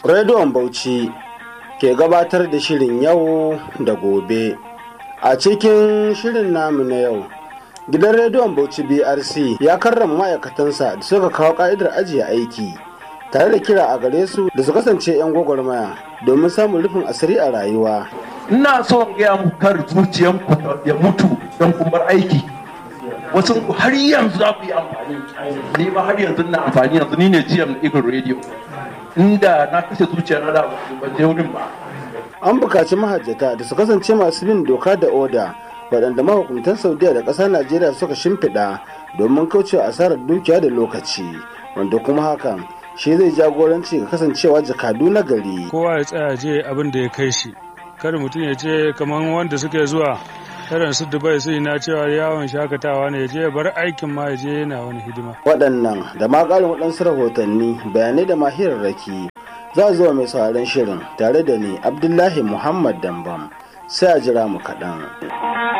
Rediyon Bauchi ke gabatar da shirin yau da gobe. A cikin shirin namu na yau, gidan rediyon Bauchi BRC ya karrama ma'aikatansa da suka kawo ka'idar ajiye aiki, tare da kira a gare su da su kasance 'yan gwagwarmaya domin samun rufin asiri a rayuwa. Ina so in gaya muku kar zuciyanku ya mutu don kumbar aiki. Wasu har yanzu za ku yi amfani, ni ma har yanzu na amfani yanzu ni ne GM na Eagle Radio. Inda na kashe zuciya na da ban je wurin ba. An buƙaci mahajjata da su kasance masu bin doka da oda waɗanda mahukuntan Saudiya da ƙasar Najeriya suka shimfiɗa domin kaucewa asarar dukiya da lokaci, wanda kuma hakan shi zai jagoranci ga kasancewa jakadu na gari. Kowa ya tsaya je abin da ya kai shi. Kada mutum ya ce kamar wanda suke zuwa irin su Dubai su na cewa yawon shakatawa ne ya je bar aikin ma ya je yana wani hidima. Waɗannan da ma ƙarin waɗansu rahotanni bayanai da mahirarraki za zuwa mai sauraron shirin tare da ni Abdullahi Muhammad Dambam sai a jira mu kaɗan.